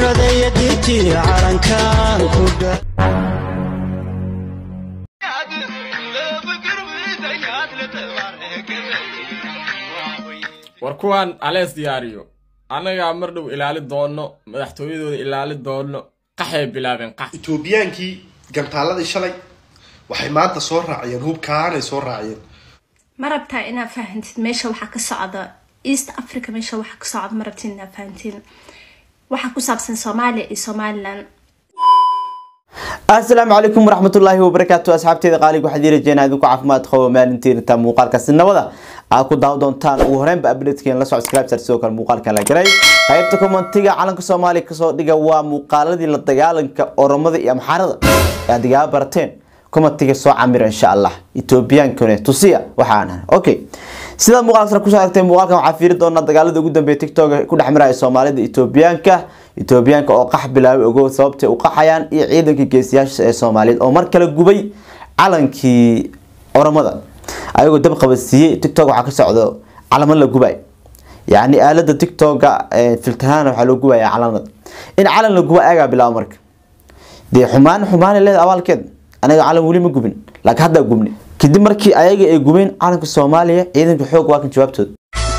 caradaya dirtii calankan ku dha war kuwaan alees diyaariyo annagaa mar dhow ilaali doono madaxtooyadooda ilaali doono qaxay bilaabeen qax etoobiyaankii gantaaladii shalay waxay maanta soo raaciyeen hubkaanay soo raaciyeen ma rabtaa inaad fahantid meesha waxaa ka socda east africa meesha waxaa ka socda ma rabtid inaad fahantiin waxaa ku saabsan soomaaliya iyo somalilan asalaamu calaykum waraxmatullaahi wabarakaatu asxaabteeda qaaliga waxaad ii rajeynaa idinku caafimaad qabo maalintiinta muuqaalkaasi nabada aad ku daawo doontaan ugu horeynba updatekeen la soco scribe sidoo kale muuqaalkan la galay qaybta commentiga calanka soomaaliya kasoo dhiga waa muuqaaladii la dagaalanka oromada iyo amxaarada ee aad igaa barateen commentiga soo camira insha allah ethoobiyankane tusiya waxaan okay sidaad muuqaalka kusoo aragtay muuqaalkan waxaa fiiri doonaa dagaalada ugu dambeeya tiktok ku dhex maraya soomaalida etoobiyaanka etoobiyaanka oo qax bilaabay ogow sababtay u qaxayaan iyo ciidankii geesiyaasha ee soomaaliyeed oo mar kale gubay calankii oromada ayagoo dab qabadsiiyey tiktok waxaa ka socdo calamo la gubay yacni aalada tiktoka filtanaana waxaa loo gubaya calamada in calan la guba ayagaa bilaabo marka dee xumaan xumaanay leeda abaalkeed anaga calan weli ma gubin laakiin haddaa gubni kadib markii ayaga ay gubeen calanka soomaaliya ciidanka xoog waa kan jawaabtooda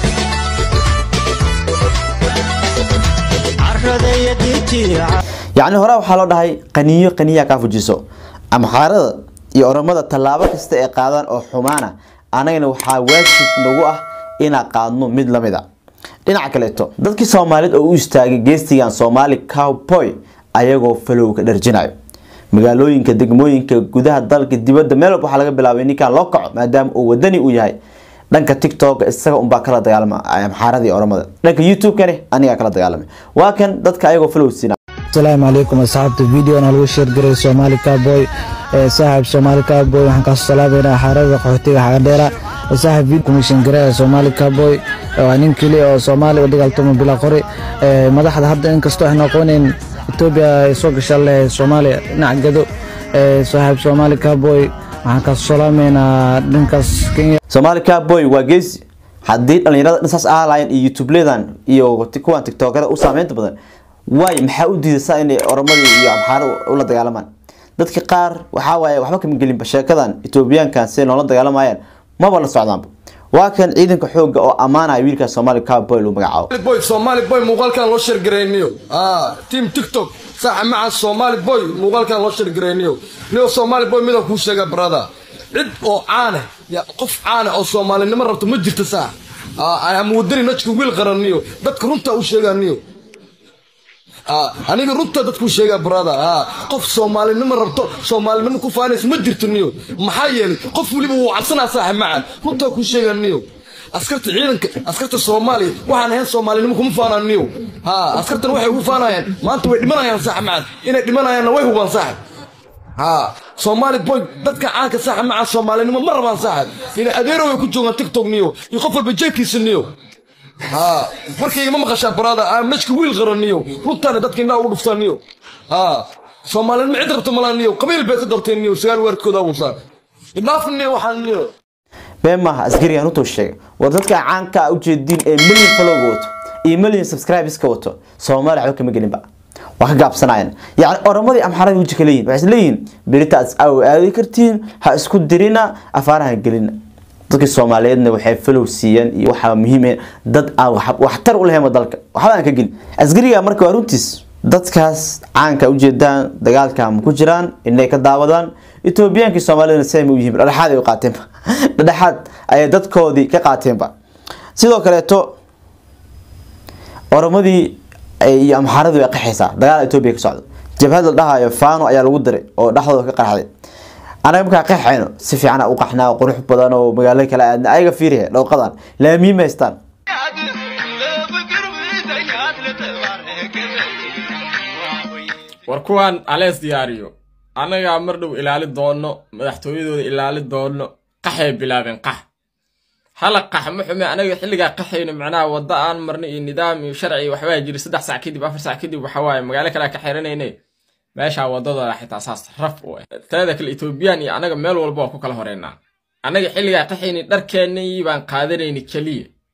caradaya dirtii yacni hore waxaa loo dhahay qaniyo qaniyaa kaa fujiso amxaarada iyo oromada tallaabo kasta ay qaadaan oo xumaana anagana waxaa waajib nagu ah inaan qaadno mid lamid a dhinaca kaleeto dadkii soomaaliyeed oo u istaagay geestigan soomaali cowboy ayagoo falowka dharjinayo magaalooyinka degmooyinka gudaha dalka dibadda meel walba waxaa laga bilaabay ninkan loo kaco maadaama uu wadani uu yahay dhanka tiktok isaga unbaa kala dagaalama amxaarada iyo oromada dhanka youtube-kani anigaa kala dagaalamay waa kan dadka ayagoo falow siina asalaamu calaykum asxaabta videona lagu sheergaray soomaali cowboy ee saaxiib soomaali cowboy waxaan kaasoo salaameynaa xaarada qaxootiga xagadheera saaxiib video commission gareeya soomaali cowboy waa nin keliya oo soomaali u dagaaltamo bila qori ee madaxda hadda inkastoo aan aqooneyn etoobiya ay soo gashaa leh soomaaliya dhinac gado ee saaxiib soomaali cowboy waxaan kaasoo salaameynaa dhankaas kenya soomaali cowboy waa geesi haddii dhalinyarada dhansaas aalayan iyo youtubeledan iyo kuwan tiktokada u saameynta badan waay maxaa u diidaysaa inay oromadii iyo amxaaro ula dagaalamaan dadka qaar waxaa waaye waxba kama gelinba sheekadan etoobiyaankan siday noola dagaalamayaan maba la socdaanba waa kan ciidanka xooga oo ammaanaya wiilka soomaali cowboy lagu magacaabo boy Somali boy muuqaalkan loo share gareyniyo ah team TikTok saxa maca Somali boy muuqaalkan loo share gareyniyo niyo Somali boy mida ku sheega brother cid oo caane ya qof caane oo Soomaalinimo rabto ma jirto saa ah ama wadani najku wiil qaraniyo dadka runta u sheeganiyo ah aniga runta dadku sheega brother ah qof Soomaalinimo rabto Soomaalinimo ku faanayso ma jirto niyo maxaa yeelay qof waliba wuu cabsanaa saxa maca runta ku sheeganiyo askarta ciidanka askarta soomaaliya waxaan ahayn soomaalinimo kuma faananiyo ha askartan waxay ugu faanayaan maanta way dhimanayaan saxa macad inay dhimanayaanna way hubaan saxa ha soomaali boy dadka caanka saxa maca soomaalinimo ma rabaan saxa inay adeero way ku joogaan tiktok niyo iyo qof walba jeedkiisa niyo ha markayga ma maqashaa baraada aa majka wiil qaraniyo runtaana dadka indhaa ugu dhuftaan niyo ha soomaalinimo cid rabta malaa niyo qabiil bay ka darteen niyo sagaal weerkooda awusaa idhaaf niyo waxaan niyo been maaha askarigan runtuu sheegay war dadka caanka a ujeediin ee million followga wato iyo million subscribeska wato soomaaliya waxba kama gelinba waa ka gaabsanayaan yacni oromadii amxaradii weji ka leeyihin waxay isleeyihin beritaas aw aadi kartiin ha isku dirina afaaraha gelina dadkii soomaaliyeedna waxay follow siiyeen iyo waxaa muhiim ah dad aan waxtar u lahayn dalka waxba aan ka gelin askariga marka waa runtiis dadkaas caanka ujeedaan dagaalka ma ku jiraan inay ka daawadaan etoobiyaankii soomaalidana siday ma u yihiin dhadhexaad ay u qaateenba dhadhexaad ayay dadkoodii ka qaateenba sidoo kaleeto oromadii iyo amxaaradii way qaxaysaa dagaal etoobiya ka socdo jabhad la dhahayo fano ayaa lagu diray oo dhexdooda ka qarxday anaga markaa qaxayno si fiican u qaxnaa qurux badan oo magaalo kale aadna ayaga fiirihe dhowqadan laamiin ma haystaan war kuwaan alees diyaariyo annagaa mar dhow ilaali doono madaxtooyadooda ilaali doono qaxay bilaabeen qax hala qax ma xume anaga xilligaa qaxayno macnaha wadda aan marna iyo nidaam iyo sharci waxbaa jiri saddex sac kadib afar sac kadib waxa waaye magaalo kale ka xiranayne meeshaa wadadooda xitaa saas raf u ah teeda kale etoobiyaan iyo anaga meel walba waa ku kala horeynaa annaga xilligaa qaxayni dharkeennii baan qaadanayni keliya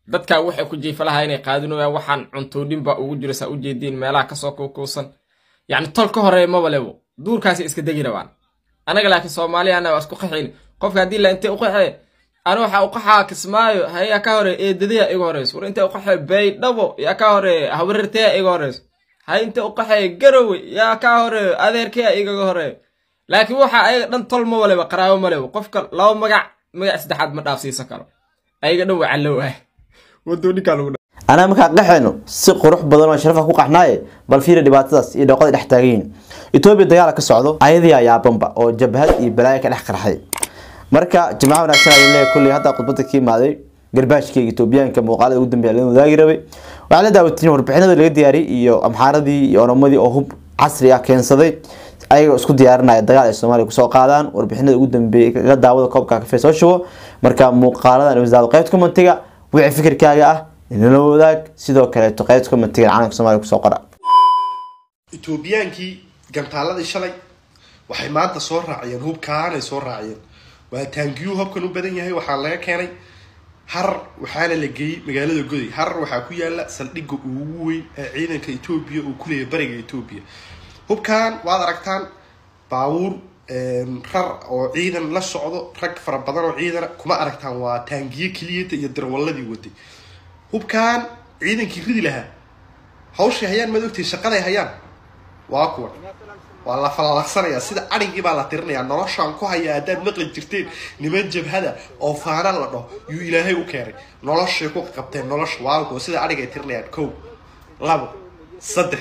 dadkaa waxay ku jiifalahaa inay qaadinayaan waxaan cuntoodhin baa ugu jira saa u jeediin meelaha kasoo kuukuusan yacni tol ka horeeya maba lebo duurkaasi iska degi rabaan anaga laakiin soomaaliyana waa isku qaxayn qofka haddii la intay u qaxee ana waxaa u qaxaa kismaayo hayaa ka hore eedadaya iga horeyso war intay u qaxee baydhabo yaa ka hore hawarirtaya iga horeyso hay intay u qaxee garowe yaa ka hore adeerkaya igaga horeeyo laakiin waxa ayaga dhan tol ma waleba qaraabo ma lebo qofka laba magac magac saddexaad ma dhaafsiisan karo ayaga dhan waa callow ah wadooninkaa lagu anaa markaa qaxayno si qurux badan oo sharafa ku qaxnaaye bal fiiri dhibaatadaas iyo dhooqada dhex taagan yihiin etoobiya dagaala ka socdo ayadii ayaa bamba oo jabhad iyo balaayo ka dhex qarxay marka jimcaha wanaagsan ayuu leeyahay kulley hadda khudbada ka imaaday garbaashkeyga etoobiyaanka muuqaalada ugu dambeeya laga wadaagi rabay waxaa la daawatiin warbixinada laga diyaariyey iyo amxaaradii iyo oromadii oo hub casri ah keensaday ayagoo isku diyaarinaya dagaal ay soomaaliya kusoo qaadaan warbixinada ugu dambeeyay kaga daawada koobka kafee soo shubo marka muuqaaladan wasaarada qaybta commentiga wixii fikirkaaga ah inala wadaag sidoo kaleeto qaybta commentiga calanka soomaaliya kusoo qora etoobiyaankii gantaaladii shalay waxay maanta soo raaciyeen hubkaanay soo raaciyeen waa taangiyuu hubkan u badan yahay waxaa laga keenay harar waxaana la geeyey magaalada goday harar waxaa ku yaala saldhigga ugu weyn ee ciidanka etoobiya uu ku leeyahay bariga etoobiya hubkan waad aragtaan baabuur rar oo ciidan la socdo rag fara badan oo ciidana kuma aragtaan waa taangiye keliyata iyo darwalladii waday hubkan ciidankii ridi lahaa hawshay hayaan maad ogtay shaqaday hayaan waa kuwan waa la falalaqsanayaa sida adhigii baa la tirinayaa noloshaan ku hayaa haddaad maqli jirteen niman jabhada oo faana la dhaho yuu ilaahay u keenay noloshay ku qabteen nolosha waa kuwa sida adhigay tirinayaan kow labo saddex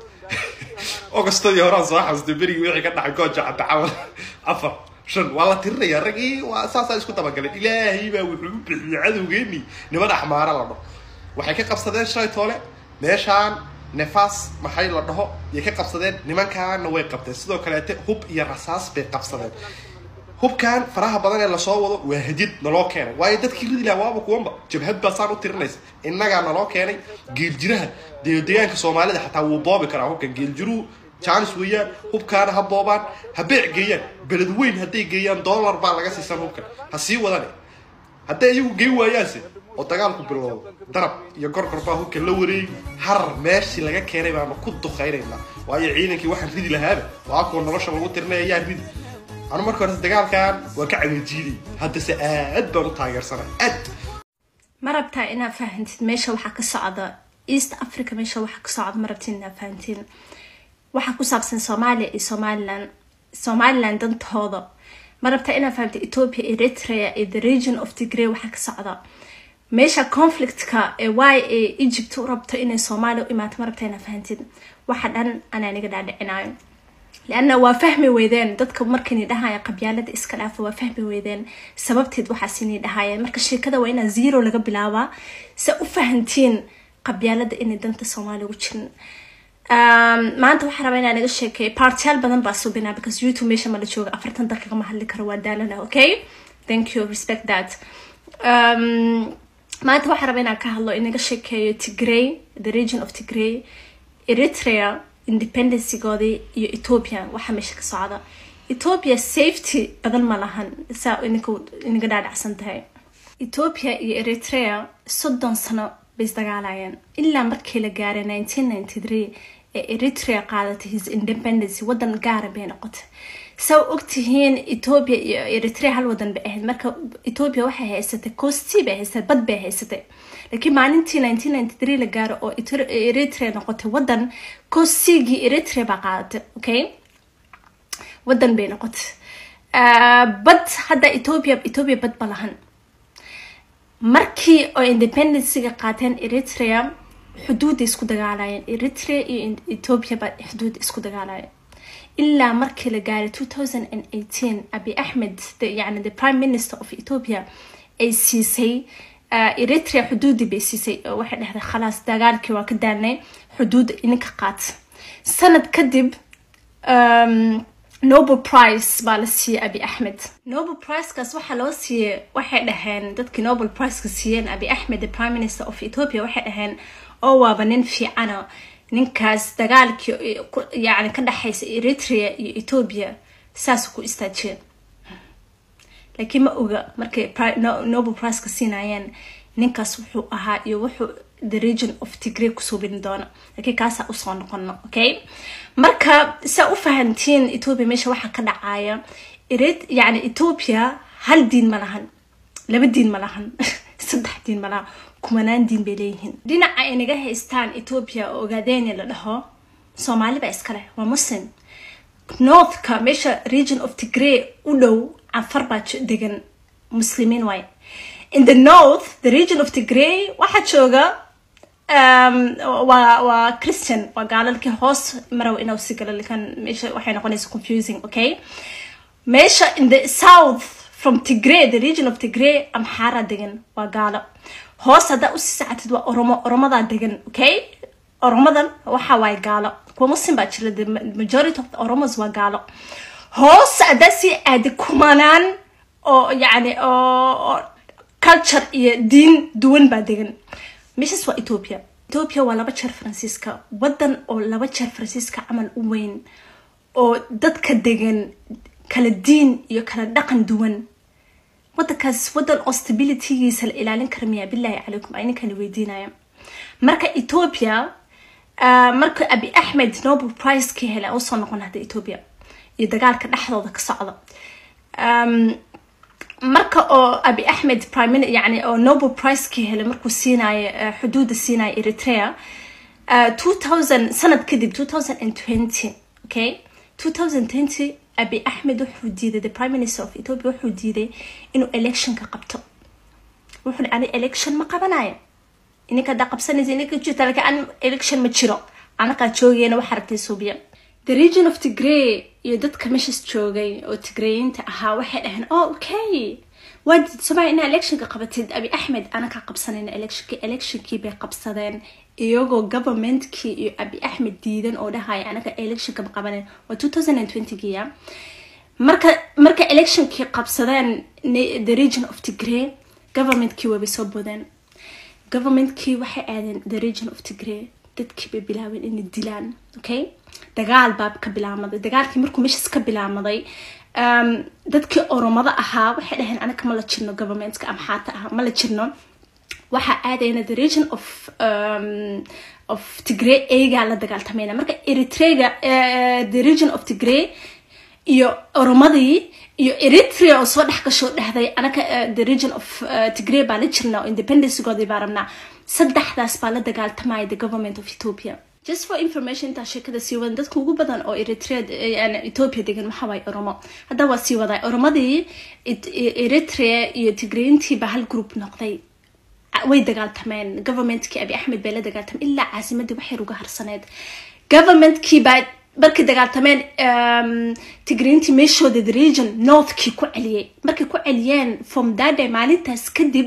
ogostadii horaan soo xasustay berigii wixii ka dhacay gooja cadda camal afar shan waa la tirinayaa raggii waa saasaa isku dabagaleen ilaahay baa wuxuu u bixiyey cadowgeeni niman axmaara la dhaho waxay ka qabsadeen shalay toole meeshaan nefaas maxay la dhaho yay ka qabsadeen nimankaana way qabteen sidoo kaleete hub iyo rasaas bay qabsadeen hubkan faraha badan ee lasoo wado waa hadid naloo keenay waayo dadkii ridi lahaa waaba kuwanba jabhad baa saan u tirinaysa innagaa naloo keenay geeljiraha dee deegaanka soomaalida xataa wuu boobi karaa hubkan geeljiruhu jaanis weeyaan hubkaana ha boobaan ha beec geeyaan beled weyn hadday geeyaan dollar baa laga siisan hubkan ha sii wadane hadday iyagu gey waayaanse oo dagaalku bilowdo darab iyo gorgor baa hubka la wareegi harar meeshii laga keenay baanu ku duqaynaynaa waayo ciidankii waxaan ridi lahaaba waa kuwa nolosha lagu tirinaya yaa ridi anu marka hore dagaalkan waa ka cagajiiday haddase aad baan u taageersanay aad ma rabtaa inaad fahantid meesha waxaa ka socda east africa meesha waxaa ka socda ma rabtid inaad fahantiin waxaa ku saabsan soomaaliya iyo somaliland somaliland dantooda ma rabtaa inaad fahamtid ethiopia eritrea iyo the region of tigray waxaa ka socda meesha conflictka ee y ee egypt u rabto inay soomaaliya u imaato ma rabtaa inaad fahantid waxa dhan anaa niga dhaadhicinayo لأنه waa fahmi weydeen dadka markani dhahaya qabyaalada iska dhaafa waa fahmi weydeen sababteed waxaasini dhahayeen marka sheekada waa inaa zero laga bilaabaa se u fahantiin qabyaalada inay danta soomaaliya ugu jirin maanta waxaa rabaa inaa naga sheekeeyo partiyaal badan baa subinaa because youtube meesha ma la jooga afartan daqiiqa ma hadli karo waa daalana okay thank you respect that um, maanta waxaa rabaa inaan ka hadlo inaga sheekeeyo tigray the region of tigray eritrea independencygoodii iyo ethiopia waxaa meesha ka socda ethiopia safety badan ma lahan saa ininka inaga dhaadhacsan tahay ethiopia iyo eritrea soddon sano bay isdagaalayeen ilaa markii la gaaray nineteen ninety three ee eritrea qaadatay his independency wadan gaara bay noqotay saa ogtihiin ethiopia iyo eritrea hal wadan bay ahayd marka ethiopia waxay haysatay costi bay haysatay bad bay haysatay laakiin maalintii nineteen ninety three la gaaro oo eritrea noqotay wadan costigii eritrea baa qaadatay okay wadan bay noqotay bad hadda ethiopia ethiopia bad ma lahan markii oo independencyga qaateen eritrea xuduuday isku dagaalayeen eritrea iyo ethiopia baa xuduud isku dagaalayeen ilaa markii la gaaray two thousand and eighteen abi axmed yani the prime minister of ethiopia ay siisay eritrea xuduudii bay siisay oo waxay dhahday khalaas dagaalkii waa ka daanay xuduudda ininka qaata sanad kadib nobel price baa la siiyey abi axmed nobel pricekaas waxaa loo siiyey waxay dhaheen dadkii nobel priceka siiyeen abi axmed the prime minister of ethiopia waxay dhaheen oo waaba nin fiicana ninkaas dagaalkii yani ka dhexaysa eritrea iyo ethiopia saas ku istaajiyeen laakiin ma oga markay nobel priceka siinayeen ninkaas wuxuu ahaa iyo wuxuu the region of tigray kusoo bini doono laakiin kaasaa usoo noqono okay marka saa u fahantiin ethiopia meesha waxaa ka dhacaya irid yani ethiopia hal diin ma lahan laba diin ma lahan saddex diin ma lahan kumanaan diin bay leeyihiin dhinaca ay naga haystaan ethiopia oo ogaadenya la dhaho soomaali baa iskale waa muslim northka meesha region of tigray u dhow canfar baa j- degan muslimiin waay in the north the region of tigray waxaa jooga um, waa waa christian waa gaalalkii hoos marow inuu si galo lakin meesha waxay noqonaysa confusing okay meesha in the south from tigray the region of tigray amxaara degan waa gaalo hoos haddaa usii sacatid waa oromo oromadaa degan okay oromadan waxa waaye gaalo kuwa muslim baa jira the majority of the oromos waa gaalo hoos haddaa sii aadi kumanaan oo yani oo oo culture iyo diin duwan baa degan meeshaas waa ethiopia ethiopia waa laba jeer faransiiska wadan oo laba jeer faransiiska camal u weyn oo dadka degan kala diin iyo kala dhaqan duwan wadankaas wadan oo stabilitygiisa la ilaalin kara miya bilaahi calaykum ay ninkani weydiinaya marka ethiopia ah, marka abi axmed nobel prize ka helay aan usoo noqon hadda ethiopia iyo dagaalka dhexdooda ka socda Um, marka oo abi axmed prime Min- yani oo nobel prize ka helay markuu siinayo eh, xuduuda siinayo eritrea uh, 2000 sanad kadib 2020 okay 2020 abi axmed wuxuu diiday the prime minister of ethiopia wuxuu diiday inuu electionka qabto wuxuu ani election ma qabanayo ininka haddaa qabsanaysa ininka jirta laakiin an election ma jiro anakaa joogayna waxa aragtay suubiya the region of tigray iyo dadka meeshas joogay oo tigrayiinta ahaa waxay dhaheen oh okay waad somaa inaa electionka qabatid abi axmed anakaa qabsanayna electionkii electionkii bay qabsadeen iyagoo governmentkii iyo abi axmed diidan oo dhahaya anaga electionka ma qabanen waa 2020 ya marka marka electionkii qabsadeen ne- the region of tigray governmentkii waabay soo bodeen governmentkii waxay aadeen the region of tigray dadkii bay bilaabeen inay dilaan okay dagaal baa ka bilaamaday dagaalkii markuu meeshaas ka bilaamaday um, dadkii oromada ahaa waxay dhaheen anaga ma la jirno governmentka amxaata ah ma la jirno waxaa aadayna the region of um, of tigray eygaa la dagaaltamayna marka eritrega uh, the region of tigray iyo oromadii iyo eritrea oo soo dhex gasho dhahday anaka uh, the region of uh, tigray baa la jirna oo independencegoodii baa rabnaa saddexdaas baa la dagaaltamaya the government of ethiopia just for information intaa sheekada sii wadan dadka ugu badan oo eritrea eh, yani ethiopia degan waxa waaye oromo hadda waa sii wadaa oromadii It- eritrea iyo tigrayintii baa hal group noqday way dagaaltameen governmentkii abi axmed bay la dagaaltameen ilaa caasimadii waxay uga harsaneed governmentkii baa markay dagaaltameen um, tigriintii meeshooda the region northkii ku celiyey markay ku celiyeen from that day maalintaas kadib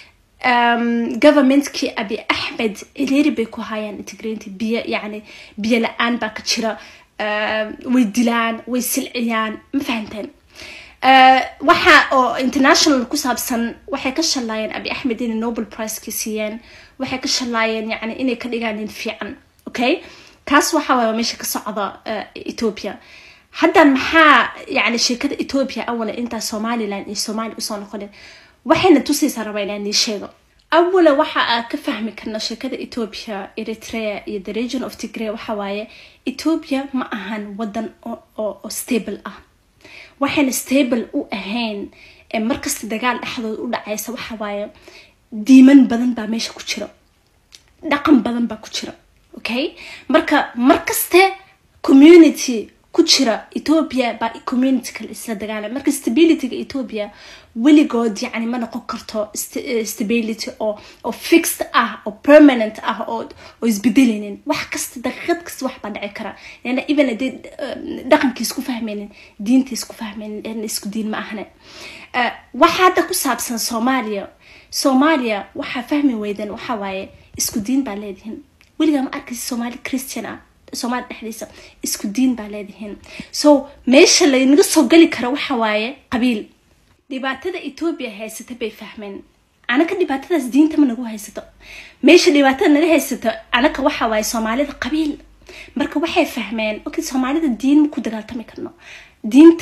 um, governmentkii abi axmed ciriiri bay ku hayaan tigriintii biyo yani biyo la-aan baa ka jira um, way dilaan way silciyaan ma fahanteen Uh, waxa oo international ku saabsan waxay ka shalaayeen abi axmed inay nobel priceki siiyeen waxay ka shalaayeen yani inay ka dhigaan nin fiican okay kaas waxa waaya meesha ka socda uh, ethiopia haddan maxaa yani sheekada ethiopia awala intaa somaliland iyo somalia usoo noqonin waxayna tusaysaa rabaa inaan nii sheego awala waxa aad ka fahmi karna sheekada ethiopia eritrea iyo the region of tigray waxa waaye ethiopia ma ahan wadan oo oo- oo stable ah waxayna stable u ahayn ee markasta dagaal dhexdooda u dhacaysa waxa waaye diiman badan baa meesha ku jira dhaqan badan baa ku jira okay marka markaste community ku jira ethiopia baa community kale isla dagaalama marka stabilityga ethiopia weligood yani ma noqon karto st- eh, stability oo oo fixed ah oo permanent ah oo oo isbedeleynin wax kasta daqiiqad kasta wax baa dhici kara lana even hadii dhaqankii isku fahmaynin diinta isku fahmaynin lana isku diin ma ahne Eh, waxa hadda ku saabsan soomaaliya soomaaliya waxaa fahmi weydan waxa waaye isku diin baa leedihin weligaa ma arkaysa soomaali christian ah soomaali dhexdiisa isku diin baa leedihin so meesha laynaga soo geli kara waxa waaye qabiil dhibaatada ethiopia haysata bay fahmeen anaka dhibaatadaas diinta ma nagu haysato meesha dhibaatada naga haysato anaka waxa waaye soomaalida qabiil marka waxay fahmeen okay soomaalida diin ma ku dagaaltami karno diinta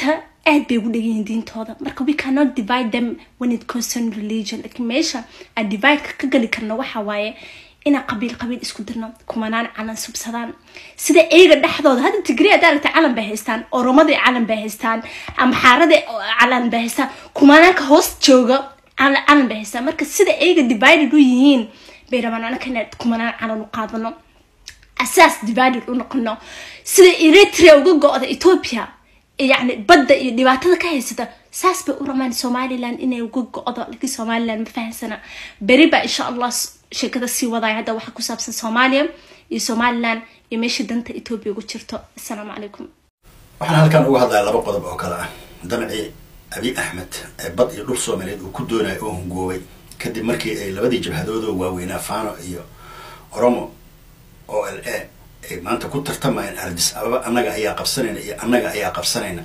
aad bay ugu dhegan yihiin diintooda marka we cannot divide them when it concern religion lakiin meesha aan divideka ka geli karno waxa waaye inaan qabiil qabiil isku dirno kumanaan calan subsadaan sida iyaga dhexdooda hadda tigri hadda aragta calan bay haystaan oromadii calan bay haystaan amxaaradii calan bay haystaan kumanaanka hoos jooga calan calan bay haystaan marka sida iyaga divided u yihiin bay rabaan anaka inaan kumanaan calan u qaadano asaas divided u noqono sida eritrea uga go-da ethiopia yani badda iyo dhibaatada ka haysata saas bay u rabaan somaliland inay uga go-do laakiin somaliland ma fahansana beri baa insha allah sheekada sii wadaya hadda waxaa ku saabsan soomaaliya iyo somaliland iyo meesha danta ethiopia ugu jirto assalaamu calaykum waxaan halkan uga hadlaya laba qodob oo kale ah damcii abi axmed ee bad iyo dhul soomaaliyeed uu ku doonaya oo hungoobay kadib markii ay labadii jabhadoodoo waaweynaa fano iyo oromo o l a ay maanta ku tartamayeen ardis ababa annaga ayaa qabsanayna iyo annaga ayaa qabsanayna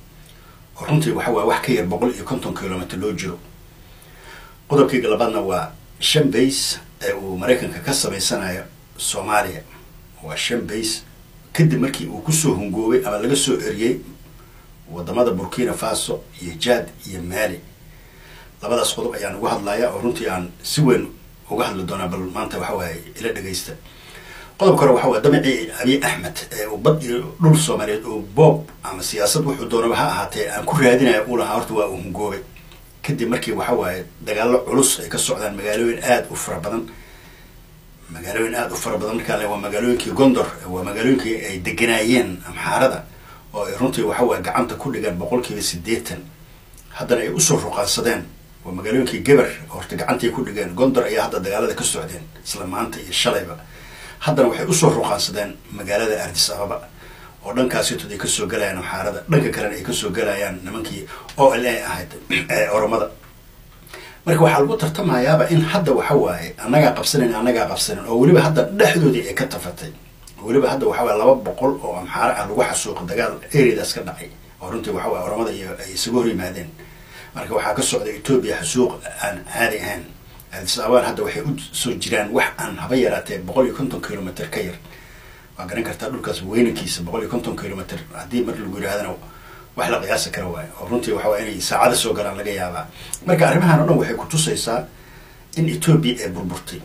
oo runtii waxa waaya wax ka yar boqol iyo konton kilomitr loo jiro qodobkayga labaadna waa shan bays ee uu maraykanka ka samaysanayo soomaaliya waa shan bays kadib markii uu kusoo hungoobay ama laga soo eriyey wadamada burkina faso iyo jad iyo mali labadaas qodob ayaan uga hadlaya oo runtii aan si weyn uga hadli doonaa bal maanta waxa waaye ila dhegaysta qodobka hore waxa waa damicii abiy axmed ee uu bad iyo dhul soomaaliyeed oo boob ama siyaasad wuxuu doonaba ha ahaatee aan ku raadinaya uu lahaa horta waa uu hungoobay kadib markii waxa waaye dagaallo culus ay ka socdaan magaalooyin aada u fara badan magaalooyin aada u fara badan markaa le waa magaalooyinkii gondor waa magaalooyinkii ay deganaayeen amxaarada oo ay runtii waxa waaye gacanta ku dhigaan boqolkiiba siddeetan haddana ay usoo ruqaansadeen waa magaalooyinkii geber horta gacantay ku dhigeen gondor ayaa hadda dagaalada ka socdeen isla maanta iyo shalayba haddana waxay usoo ruqaansadeen magaalada ardis ababa oo dhankaasitood ay kasoo galayaan amxaarada dhanka kalena ay kasoo galayaan nimankii o l a ahayd ee oromada marka waxaa lagu tartamayaaba in hadda waxa waaye annagaa qabsanan annagaa qabsanan oo weliba hadda dhexdoodii ay ka tafatay weliba hadda waxa waye laba boqol oo amxaaro ah lagu xasuuqa dagaal areadaas ka dhacay oo runtii waxa waye oromada iyo ay isaga hor yimaadeen marka waxaa ka socda etoobiya xasuuq aan caadi ahayn addis ababaan hadda waxay u soo jiraan wax aan haba yaraatee boqol iyo konton kilomitr ka yar waa garan kartaa dhulkaas weynankiisa boqol iyo konton kilomitr haddii mar lagu yidhahdana wax la qiyaasi kara waayo oo runtii waxa waye inay saacado soo galaan laga yaabaa marka arrimahan o dhan waxay kutusaysaa in etoobiya ay burburtay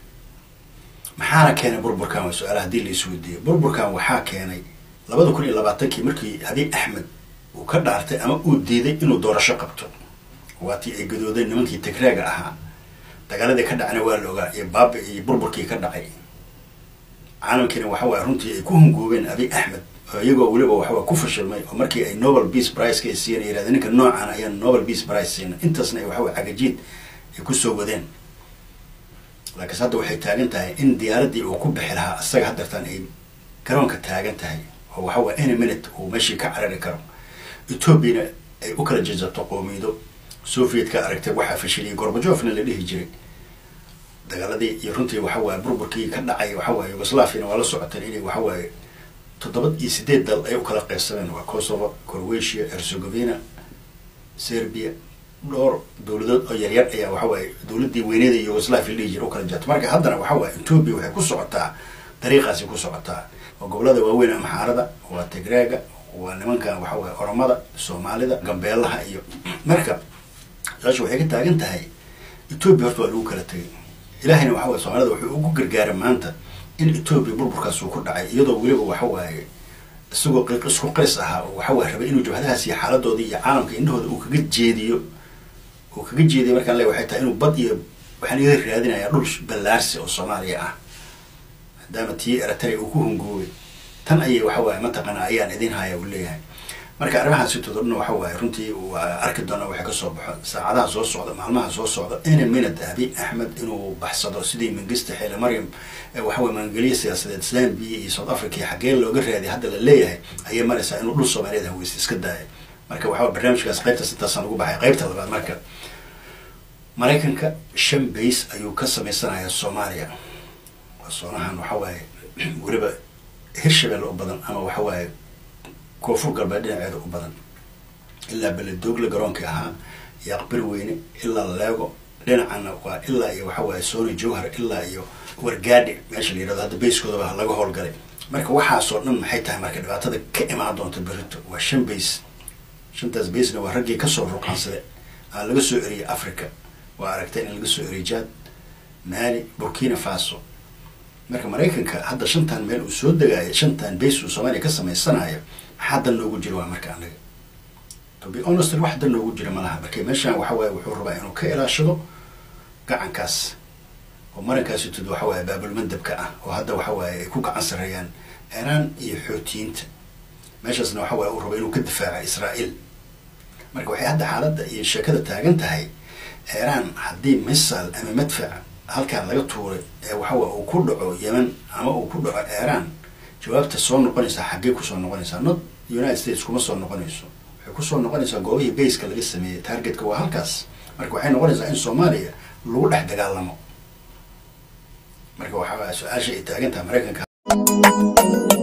maxaana keenay burburkan waa su-aala hadii la isweydiiyo burburkan waxaa keenay labada kun iyo labaatankii markii abiy axmed uu ka dhaartay ama uu diiday inuu doorasho qabto waatii ay gadoodeen nimankii tigraaga ahaa dagaaladii ka dhacna waa la ogaa iyo baaba iyo burburkii ka dhacay caalamkiina waxa waye runtii ay ku hungoobeen abiy axmed oo iyagoo weliba waxawaa ku fashilmay oo markii ay nobel peace priceka ay siiyeen yirahdeen ninka noocan ayaan nobel peace price siina intaasna ay waxaway cagajiid ay kusoo wadeen laakiinse hadda waxay taagan tahay in diyaaraddii uu ku bixi lahaa isaga haddeertaan ay garoonka taagan tahay oo waxa waye any minute uu meeshii ka carari karo ethoobiana ay u kala jeesato qoomiyido sovietka aragtay waxaa fashiliyay gorbajofna la dhihi jiray dagaaladii iyo runtii waxa waaye burburkii ka dhacay waxa waaye yugoslaviana waa la socoteen inay waxa waaye toddoba iyo sideed dal ay u kala qaybsameen waa kosovo croatia herzegovina serbia dhowr dowladood oo yaryar ayaa waxa waaye dowladdii weyneeda yugoslavia la dhihi jira u kala jirta marka haddana waxa waaye etoobiya waxay ku socotaa dariiqaasi ku socotaa oo gobolada waaweyn amxaarada waa tigraaga waa nimankan waxa waaye oromada soomaalida gambeelaha iyo marka saasha waxay ka taagan tahay etoobiya horta waa lagu kala tegay ilahayna waxa waye soomaalida wuxuu ugu gargaaray maanta in etoobiya burburkaas uu ku dhacay iyadoo weliba waxa waaye isagoo qiiq isku qays ahaa oo waxa waaye rabay inuu jabhadahaas iyo xaaladoodii iyo caalamka indhahooda uu kaga jeediyo uu kaga jeediyo markaan le waxay tahay inuu bad iyo waxaan iga raadinayaa dhul ballaarsi oo soomaaliya ah maadaama tii eritrea uu ku hungoobay tan ayay waxa waaye mataqaana ayaan idin haya uu leeyahay marka arrimahaas sitooda dhan waxa waaye runtii waa arki doona waxay kasoo baxo saacadaha soo socda maalmaha soo socda any minute abiy axmed inuu baxsado sidii mangista xeele maryam ee waxa waye maangeliye siyaasadeed zambia iyo south africa iyo xaggee looga raadiy hadda la leeyahay ayay maraysaa inuu dhul soomaaliyeed haweysta iska daaya marka waxa barnaamijkaas qaybtaas intaasaan ugu baxay qaybta labaad marka maraykanka shan bays ayuu ka sameysanayaa soomaaliya waa soonahan waxa waaye weliba hirshabelle u badan ama waxa waaye koonfur galbeed dhinaceeda u badan ilaa beledoogle garoonkii ahaa iyo aqbir weyne ilaa leego dhinacana waa ilaa iyo waxa waaye sony jowhar ilaa iyo wargaadhi meesha la yidhahdo hadda bayskoodaba laga howlgalay marka waxaasoo dhan maxay tahay marka dhibaatada ka imaan doonta berito waa shan bays shantaas baysna waa raggii kasoo ruqaansade aan laga soo eriyay africa waa aragtay in laga soo eriyay jad mali burkina faso marka maraykanka hadda shantan meel uu soo degaayo shantan bays uu soomaaliya ka samaysanayo maxaa dan noogu jira waa marka anaga to be honest wax dan noogu jira malaha marka meeshaan waxa waaye wuxuu rabaa inuu ka ilaashado gacankaas oo marankaasi tud waxa waaye baabulmandabka ah oo hadda waxa waaye ay ku gacan sareeyaan iiraan iyo xootiyiinta meeshaasna waxa waaye uu rabo inuu ka difaaca israa'iil marka waxay hadda xaaladda iyo sheekada taagan tahay iiraan haddii misal ama madfac halkaan laga tuuray ee waxawaa uu ku dhaco yemen ama uu ku dhaco iiraan jawaabta soo noqonaysaa xaggee kusoo noqonaysaa not united states kuma soo noqonayso waxay kusoo noqonaysaa goobihii bayska laga sameeyey targetka waa halkaas marka waxay noqonaysaa in soomaaliya lagu dhex dagaalamo marka waxaa su-aasha ay taagan tahay maraykanka